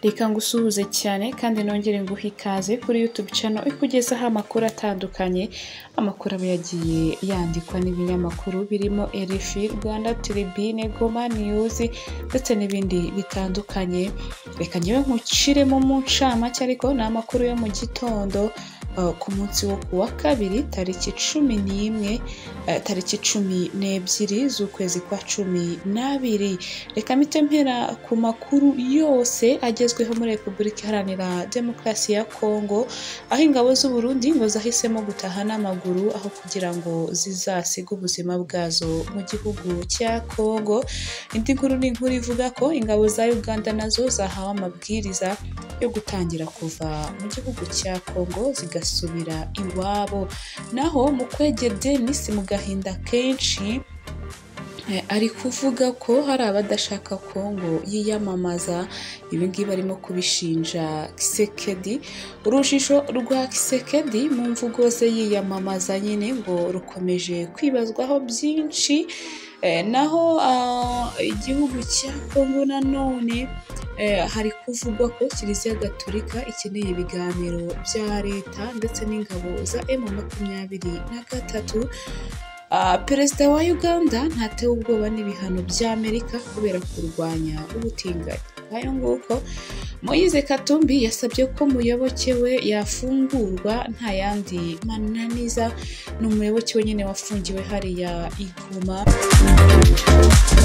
Reka ngusuhuze cyane kandi nongere nguhe ikaze kuri YouTube channel ikugezaho amakuru atandukanye, amakuru aba yagiye yandikwa n'ibinyamakuru birimo RFI, Rwanda Tribune, Goma News ndetse n'ibindi bitandukanye, reka njyewe nkuciremo mu ncamake ariko ni amakuru yo mu gitondo uh, ku munsi wo ku wa kabiri tariki cumi n'imwe uh, tariki cumi n'ebyiri z'ukwezi kwa cumi n'abiri reka mpite mpera ku makuru yose agezweho muri repubulika iharanira demokarasi ya kongo aho ingabo z'u Burundi ngo zahisemo gutaha n'amaguru aho kugira ngo zizasige ubuzima bwazo mu gihugu cya kongo indi nkuru ni inkuru ivuga ko ingabo za uganda nazo zahawe amabwiriza yo gutangira kuva mu gihugu cya kongo zigasubira iwabo naho mu kwege denis mu gahinda kenshi Eh, ari kuvuga ko hari abadashaka kongo yiyamamaza ibingibi arimo kubishinja kisekedi urujijo rwa kisekedi mu mvugo ze yiyamamaza nyine ngo rukomeje kwibazwaho byinshi Eh, naho ah, igihugu cya kongo nanone eh, hari kuvugwa ko kiliziya gatolika ikeneye ibiganiro bya leta ndetse n'ingabo za emu makumyabiri na gatatu Ah, perezida wa uganda ntatewe ubwoba n'ibihano bya amerika kubera kurwanya ubutinganyi nk'ayo nguko moyize katumbi yasabye ko muyoboke we yafungurwa nta yandi mananiza ni umuyoboke we nyine wafungiwe hariya iguma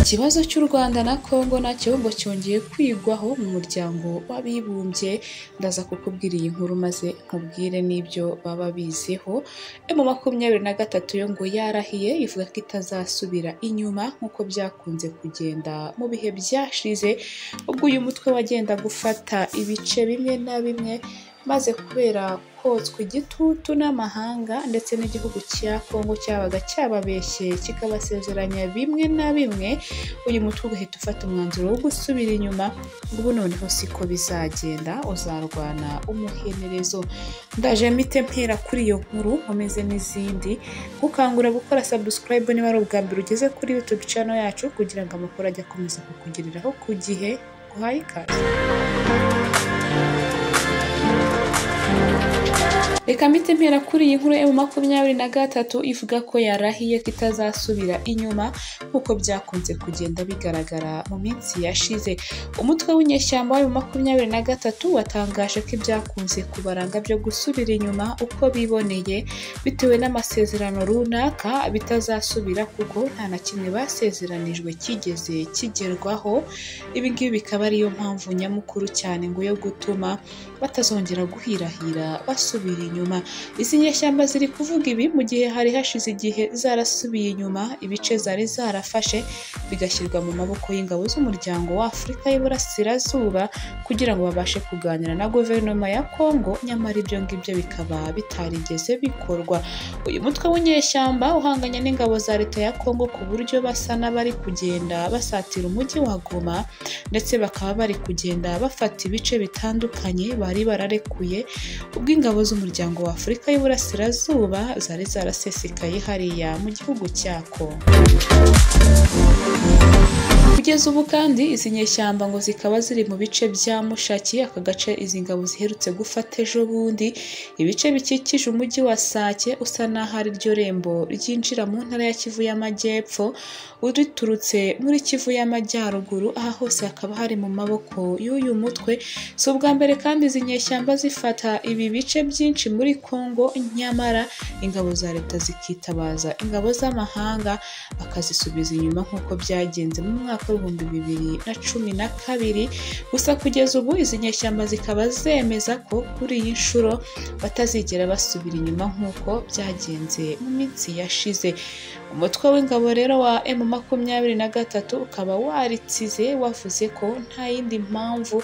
ikibazo cy'u rwanda na kongo nacyo ngo cyongeye kwigwaho mu muryango w'abibumbye ndaza kukubwira iyi nkuru maze nkubwire n'ibyo baba bizeho emu makumyabiri na gatatu yo ngo yarahiye ivuga ko itazasubira inyuma nk'uko byakunze kugenda mu bihe byashize ubwo uyu mutwe wagenda gufata ibice bimwe na bimwe maze kubera kotswa igitutu n'amahanga ndetse n'igihugu cya kongo cyabaga cyababeshye kikabasezeranya bimwe na bimwe uyu mutwe ugahita ufata umwanzuro wo gusubira inyuma ubu noneho siko bizagenda uzarwana umuhenerezo ndaje mpite mpera kuri iyo nkuru nkomeze n'izindi gukangura gukora subscribe niba ari ubwa mbere ugeze kuri youtube channel yacu kugira ngo amakuru ajye akomeza kukugereraho ku gihe guhaye ikaze reka mpite mpera kuri iyi nkuru emu makumyabiri na gatatu ivuga ko yarahiye ko itazasubira inyuma nk'uko byakunze kugenda bigaragara mu minsi yashize umutwe w'inyeshyamba wa emu makumyabiri na gatatu watangaje ko ibyakunze kubaranga byo gusubira inyuma uko biboneye bitewe n'amasezerano runaka bitazasubira kuko nta na kimwe basezeranijwe kigeze kigerwaho ibi ngibi bikaba ariyo mpamvu nyamukuru cyane ngo yo gutuma batazongera guhirahira basubira inyuma izi nyeshyamba ziri kuvuga ibi mu gihe hari hashize igihe zarasubiye inyuma ibice zari zarafashe bigashyirwa mu maboko y'ingabo z'umuryango wa afurika y'iburasirazuba kugira ngo babashe kuganira na guverinoma ya kongo nyamara ibyo ngibyo bikaba bitarigeze bikorwa uyu mutwe w'inyeshyamba uhanganye n'ingabo za leta ya kongo ku buryo basa n'abari kugenda basatira umujyi wa goma ndetse bakaba bari kugenda bafata ibice bitandukanye bari bararekuye ubwo ingabo z'umuryango wa afurika y'iburasirazuba zari zarasesekaye hariya mu gihugu cya kongo kugeza ubu kandi izi nyeshyamba ngo zikaba ziri mu bice bya mushaki aka gace izi ngabo ziherutse gufata ejo bundi ibice bikikije umujyi wa sake usa n'aho ari ryo rembo ryinjira mu ntara ya kivu y'amajyepfo uriturutse muri kivu y'amajyaruguru aha hose hakaba hari mu maboko y'uyu mutwe si ubwa mbere kandi izi nyeshyamba zifata ibi bice byinshi muri kongo nyamara ingabo za leta zikitabaza ingabo z'amahanga bakazisubiza inyuma nk'uko byagenze mu mwaka w'ibihumbi bibiri na cumi na kabiri gusa kugeza ubu izi nyeshyamba zikaba zemeza ko kuri iyi nshuro batazigera basubira inyuma nk'uko byagenze mu minsi yashize umutwe w'ingabo rero wa emu makumyabiri na gatatu ukaba waritsize wavuze ko nta yindi mpamvu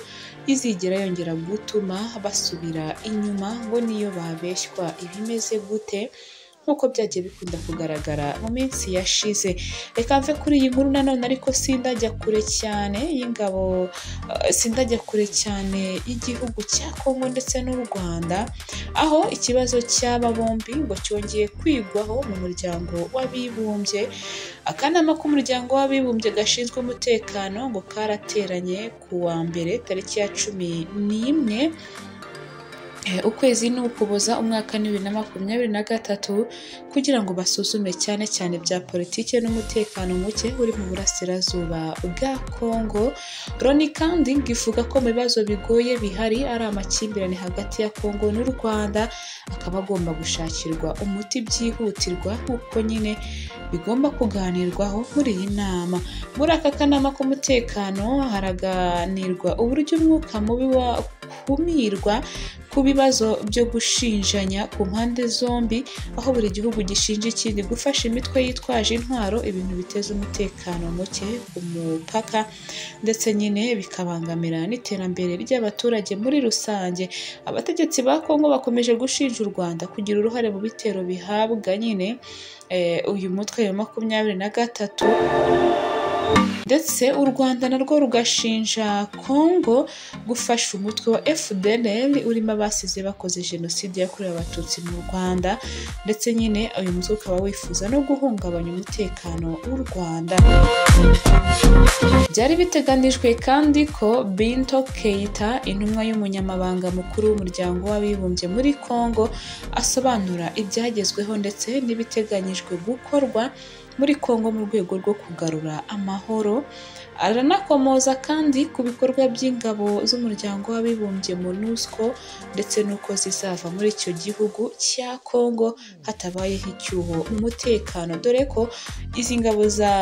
izigera yongera gutuma basubira inyuma ngo niyo babeshywa ibimeze gute nk'uko byagiye bikunda kugaragara mu minsi yashize reka mve kuri iyi nkuru nanone ariko sindajya kure cyane y'ingabo eh, sindajya kure cyane y'igihugu cya kongo ndetse n'u rwanda aho ikibazo cy'aba bombi ngo cyongeye kwigwaho mu muryango w'abibumbye akanama k'umuryango w'abibumbye gashinzwe umutekano ngo karateranye ku wa mbere tariki ya cumi n'imwe Eh, ukwezi ni ukuboza umwaka ni bibiri na makumyabiri na gatatu kugira ngo basuzume cyane cyane bya politiki n'umutekano muke uri mu burasirazuba bwa Kongo Loni kandi ngo ivuga ko mu bibazo bigoye bihari ari amakimbirane hagati ya Kongo n'u Rwanda akaba agomba gushakirwa umuti byihutirwa kuko nyine bigomba kuganirwaho muri iyi nama muri aka kanama k'umutekano haraganirwa uburyo umwuka mubi wakumirwa ku bibazo byo gushinjanya ku mpande zombi aho buri gihugu gishinja ikindi gufasha imitwe yitwaje intwaro ibintu biteza umutekano muke ku mupaka ndetse nyine bikabangamira n'iterambere ry'abaturage muri rusange abategetsi ba kongo bakomeje gushinja u rwanda kugira uruhare mu bitero bihabwa nyine eh, uyu mutwe wa makumyabiri na gatatu ndetse u rwanda narwo rugashinja kongo gufasha umutwe wa fdlr urimo abasize bakoze jenoside yakorewe abatutsi mu rwanda ndetse nyine uyu mutwe ukaba wifuza no guhungabanya umutekano w'u rwanda byari biteganijwe kandi ko binto keita intumwa y'umunyamabanga mukuru w'umuryango w'abibumbye muri kongo asobanura ibyagezweho ndetse n'ibiteganyijwe gukorwa muri Kongo mu rwego rwo kugarura amahoro aranakomoza kandi ku bikorwa by'ingabo z'umuryango w'abibumbye MONUSCO ndetse n'uko zizava muri icyo gihugu cya Kongo hatabayeho icyuho mu mutekano dore ko izi ngabo za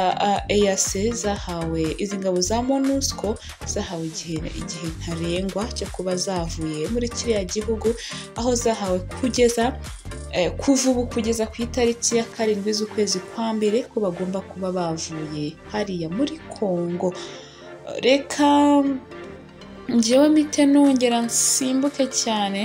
EAC zahawe izi ngabo za MONUSCO zahawe igihe igihe ntarengwa cyo kuba zavuye muri kiriya gihugu aho zahawe kugeza eh, kuva ubu kugeza ku itariki ya karindwi z'ukwezi kwa mbere ko bagomba kuba bavuye hariya muri Kongo reka njyewe mpite nongera nsimbuke cyane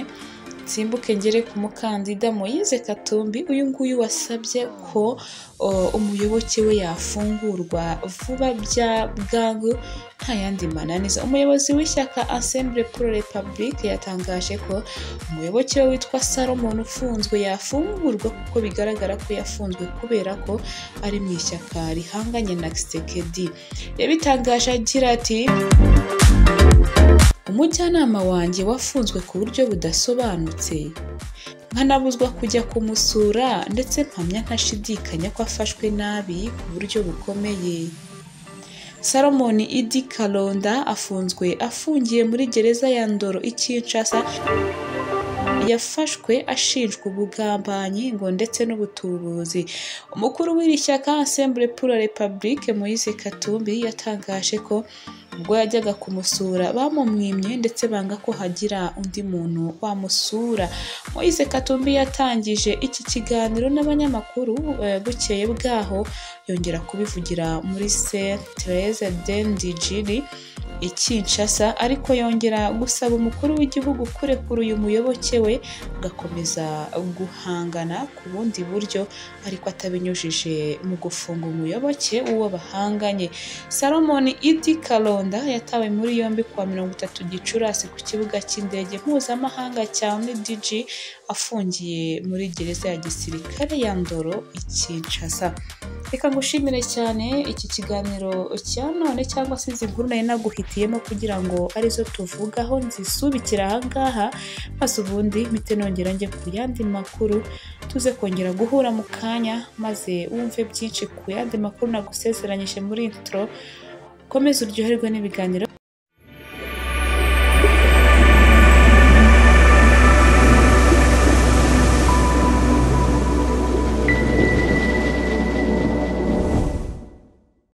nsimbuke ngere ku mukandida Moise Katumbi uyu nguyu wasabye ko o, umuyoboke we yafungurwa vuba bya bwangu nta yandi mananiza umuyobozi w'ishyaka Assemble pour la Republique yatangaje ko umuyoboke we witwa Salomon ufunzwe yafungurwa kuko bigaragara ko yafunzwe kubera ko ari mu ishyaka rihanganye na Tshisekedi yabitangaje agira ati umujyanama wanjye wafunzwe ku buryo budasobanutse nkanabuzwa kujya kumusura ndetse mpamya ntashidikanya ko afashwe nabi ku buryo bukomeye salomon idi kalonda afunzwe afungiye muri gereza ya ndoro i kinshasa yafashwe ashinjwa ubugambanyi ngo ndetse n'ubutubuzi umukuru w'iri shyaka assemble pour la republique moise katumbi yatangaje ko ubwo yajyaga kumusura bamumwimye ndetse banga ko hagira undi muntu wamusura moise katumbi yatangije iki kiganiro n'abanyamakuru eh, bukeye bwaho yongera kubivugira muri sentreze dendijiri i Kinshasa ariko yongera gusaba umukuru w'igihugu kurekura uyu muyoboke we agakomeza guhangana ku bundi buryo ariko atabinyujije mu gufunga umuyoboke uwo bahanganye salomon idi kalonda yatawe muri yombi kuwa mirongo itatu gicurasi ku kibuga cy'indege mpuzamahanga cya nidg afungiye muri gereza ya gisirikare ya ndoro i Kinshasa reka ngushimire cyane iki kiganiro cya none cyangwa se izi nkuru nari naguhitiyemo kugira ngo arizo tuvugaho nzisubikira ahangaha maze ubundi mpite nongera njye ku yandi makuru tuze kongera guhura mu kanya maze wumve byinshi ku yandi makuru nagusezeranyije muri intro komeza uryoherwe n'ibiganiro